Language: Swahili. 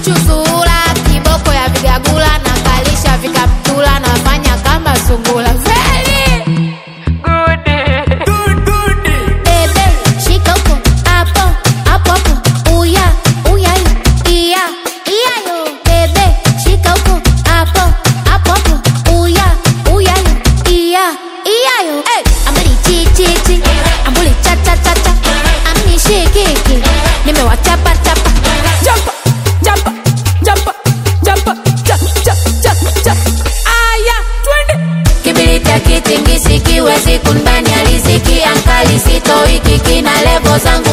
chuchu zuhura kiboko ya vigagula na kalisha vikaptula nafanya kama sungula Feli! Bebe, shika huko, hapo, hapo, hapo. Uya, uya, iya, iya yo. Bebe, shika huko, hapo, hapo, hapo. Uya, uya, iya, iya yo. Hey, ambuli chi chi chi, ambuli cha cha cha cha. Amnishikiki, nimewachapa chapa. Jump, jump, jump, jump, cha, cha, cha, cha. Aya, twende. Kibiriti akitingisi kiwezi kunbani aliziki ankali sitoiki kina levo zangu